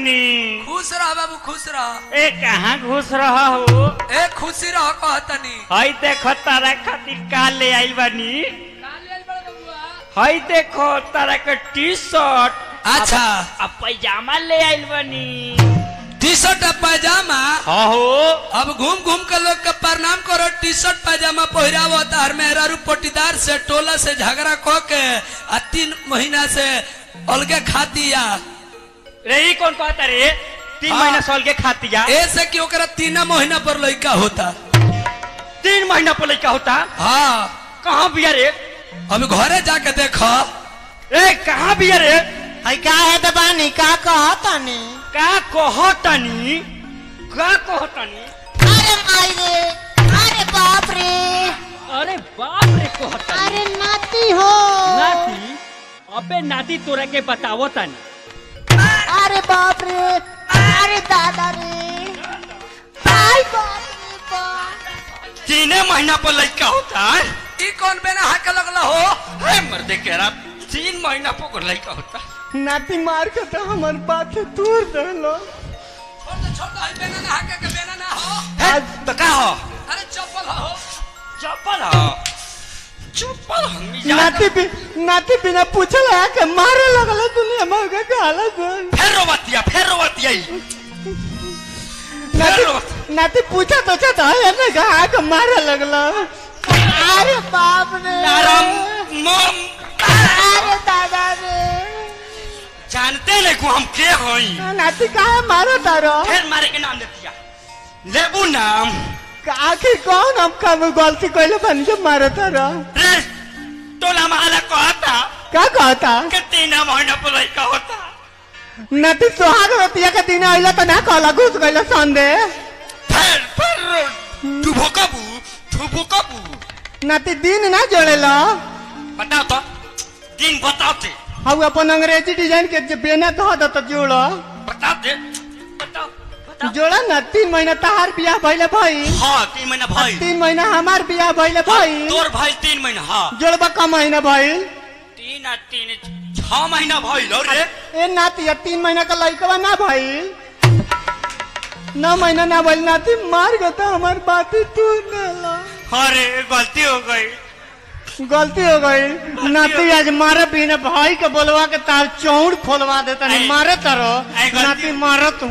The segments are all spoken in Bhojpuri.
तनी खुश रह बाबू खुश रह ए कहाँ घुस रहा हो ए खुशी रह कहतनी हई देखो तारा खातिर का ले आइल बानी हई देखो तारा के टी शर्ट अच्छा अब पैजामा ले आइल बानी टी शर्ट और पैजामा हाँ हो अब घूम घूम के लोग के प्रणाम करो टी शर्ट पैजामा पहिरावो तार मेहरारू पटीदार से टोला से झगड़ा क के आ तीन महीना से अलगे खातिया रे ई कौन कहता रे तीन हाँ। महीना साल के खातिया ऐसे कि ओकरा तीन महीना पर लड़का होता तीन महीना पर लड़का होता हाँ कहाँ बिया रे हम घरे जाके देखो ए कहाँ बिया रे हई का है दबानी का कहतनी का कहतनी का कहतनी अरे माई रे अरे बाप रे अरे बाप रे कहतनी अरे नाती हो नाती अबे नाती तोरा के बतावो तनी अरे बाप रे अरे दादा रे आई बाप रे बाप तीन महीना पर लड़का होता है ई कौन बेना हाके लगला हो हे मर्दे कह रहा तीन महीना पर लड़का होता नाती मार के तो हमर बात तूर देलो छोड़ दे छोड़ दे हई बेना ना हाके के बेना ना हो है तो का हो अरे चप्पल हो चप्पल हो चप्पल हम नाती भी नाती बिना पूछल है के मारे लगल दुनिया में के गाला गुन फिर रोवतिया फिर रोवतिया नाती नाती पूछा तो चाहता है ना गा के मारे लगल अरे बाप रे तारम मम अरे दादा रे जानते नहीं को हम के होई नाती काहे मारो तारो फिर मारे के नाम देतिया लेबू नाम आखिर कौन हम कम गलती कइले बन के मारो तारो रे टोला महला कहता का कहता कि तीन महीना पर लड़का होता नाती सुहाग रतिया के दिन आइला तो ना कहला घुस गइला संदे फिर फिर डुबो कबू डुबो कबू नाती दिन ना जोड़ेला बताओ तो दिन बताओ ते हम अपन अंग्रेजी डिजाइन के जे बेना धो दो तो जोड़ो बताओ दे बताओ बताओ जोड़ा ना तीन महीना तहार बियाह भइले भई हाँ तीन महीना भाई तीन महीना हमार बियाह भइले भई तोर भाई तीन महीना हाँ जोड़बा का महीना भइल तीन आ तीन छह महीना भइल और रे ए नाती अब तीन महीना का लड़कवा ना भइल नौ महीना ना भइल नाती मार गो तो हमार बात ही तू देला अरे गलती हो गई गलती हो गई नाती आज मारे बिना भाई के बोलवा के तार चौड़ खोलवा देता नहीं आई- मारे तारो आई गलती- नाती मारो तू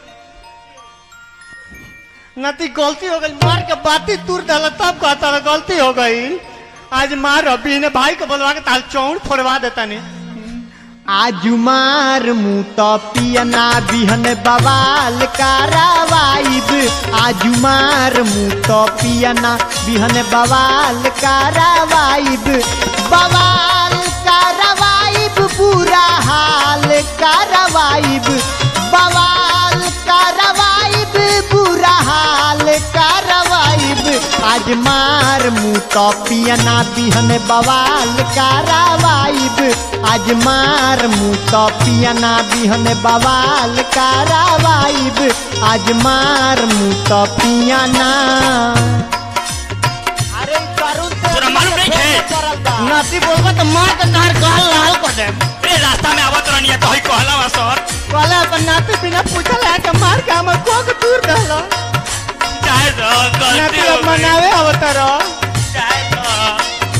नाती गलती हो गई मार के बाती तुर डाला तब कहता रहा गलती हो गई आज मार बिना भाई के बोलवा के तार चौड़ फोड़वा देता नहीं आजुमार मुत पियना बिहन बवाल कारवाइब आजुमार मुत पियना बिहन बवाल कारवाइब बवाल कारवाइब बुरा हाल कारवाइब बवाल कारवाइब बुरा हाल कारवाइब आज मार मुत पियना बिहन बवाल कारवाइब आज मार मुत पियना बिहन बवाल कारवाइब आज मार मुत पियना अरे तोरा मालूम नहीं है नाती बोलबा तो मार के तार गाल लाल कर दे रे रास्ता में आवत रहनी है तो ही कहला वा सर कहला अपन नाती बिना पूछल है के मार के हमर को के दूर दहला चाहे तो गलती नाती हो अब गई मनावे अवतार चाहे तो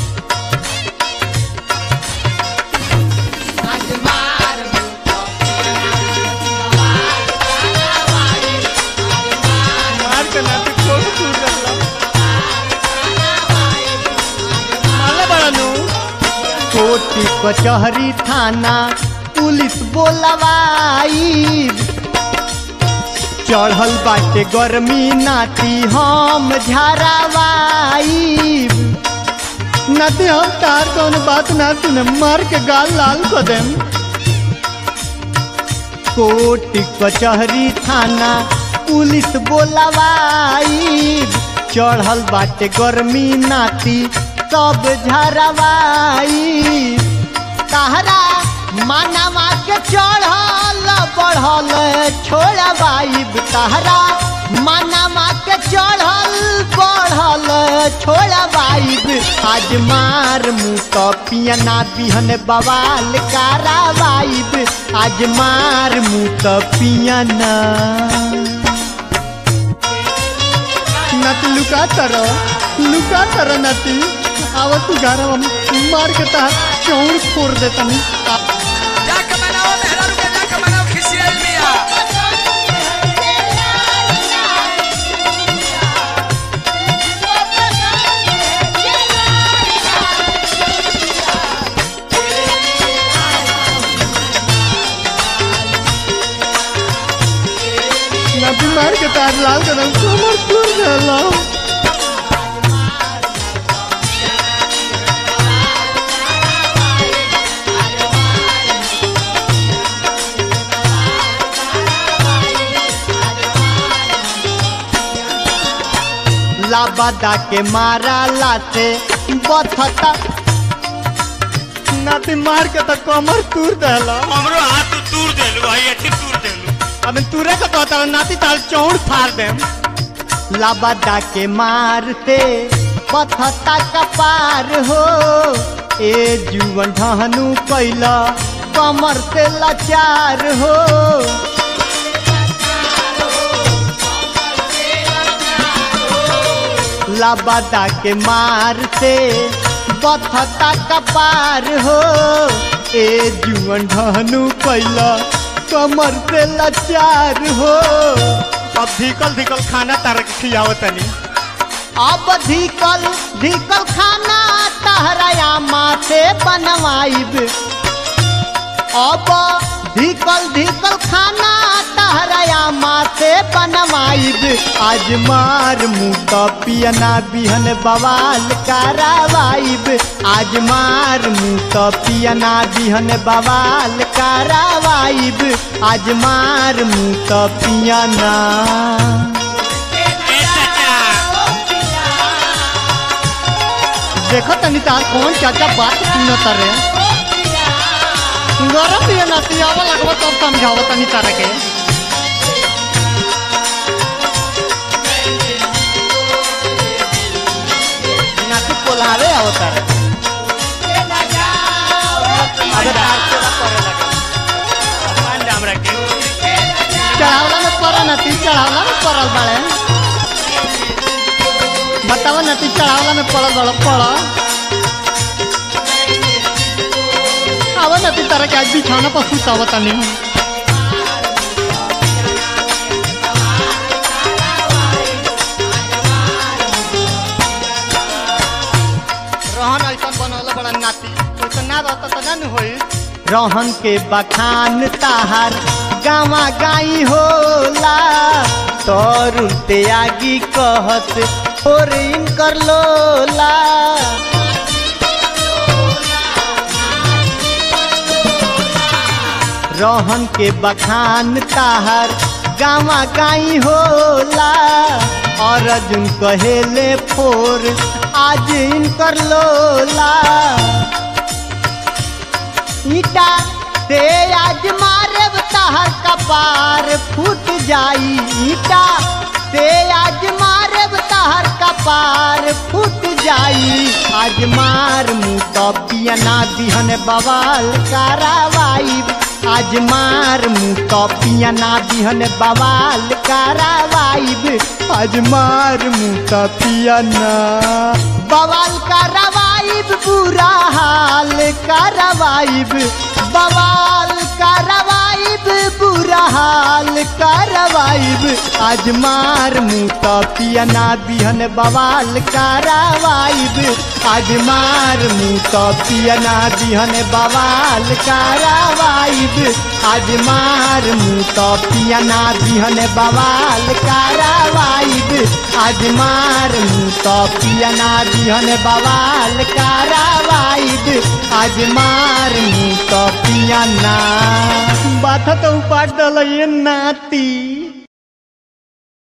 मार के नाती को के दूर दहला माला बड़ानु कोटी कचहरी थाना पुलिस बोलवाई चढ़ल बाटे गर्मी नाती हम झारावाई नाती हम तार कौन बात ना सुने मार के गाल लाल कर देम कोर्ट कचहरी थाना पुलिस बोलवाई चढ़ल बाटे गर्मी नाती सब झरवाई तहरा मानवा के चढ़ल बढ़ल छोड़वाई तहरा मानवा के चढ़ल बढ़ल चढ़ल छोड़वाइब आज मार मुँह तो पियना बिहन बवाल करावाइब आज मार मुँह तो पियना नती लुका तर लुका तर नती आव तू घर मार के तहार चौड़ फोड़ देता जाके मनाओ मेहरारू के जाके मनाओ खिसियाल मिया नदी मार के तार लाल कर कमर टूट गया लाबादा के मारा लाते बथता नदी मार के तो कमर तूर देला हमरो हाथ तूर देलू भाई अथी तूर देलू अब तुरे को कहता नाती ताल चौड़ फाड़ दे लाबादा के मारते पथता कपार हो ए जुवन ढहनु कैला कमर से लाचार हो लाबादा के मारते बथता कपार हो ए जुवन ढहनु कैला कमर से लाचार हो अब धिकल धिकल खाना तारा के खियावत तनी अब धिकल धिकल खाना तहराया माथे बनवाइब अब धिकल धिकल खाना तहराया माथे बनवाइब आज मार मुँह तो पियना बिहन बवाल करावाइब आज मार मुँह तो पियना बिहन बवाल करावाइब आज मार मुँह तो पियना ए चाचा देखो तनी तार कौन चाचा बात सुनत रे गरम भी नाती आवा लगवा तब समझावा तनी तारा के नाती कोलावे आओ तारा अबे तार चला करे लगे मान जा हमरा के चढ़ावला में पड़ा नती चढ़ावला में पड़ल बाड़े बतावा नती चढ़ावला में पड़ल बड़ा पड़ा आवा नती तरह के आज बिछाना पर सुतावा तनी रहन ऐसा बनौले बड़ा नाती तो ना रहता तो ना न होई रहन के बखान ताहार गावा गाई होला तोरुल ते आगी कहत और इनकर लोला रहन के बखान ताहर गावा गाई होला और अर्जुन कहेले फोर आज इनकर लोला ईटा से आज मारे तहर कपार फूट जाई ईटा से आज मारे तहर कपार फूट जाई आज मार मुँह तो पियना बिहन बवाल करावाई आज मार मुँह तो पियना बिहन बवाल करावाई आज मार मुँह तो पियना बवाल करावाइब बुरा हाल करवाइब बवाल करवाइब बुरा हाल करवाइब आज मार मुँह तो पियना बिहन बवाल करवाइब आज मार मुँह तो पियना बिहन बवाल करवाइब आज मार मुँह तो पियना बिहन बवाल करवाइब आज मार मुँह तो पियना बिहन बवाल करवाइब आज मार मुँह तो पियना बात तो उपाट दल ये नाती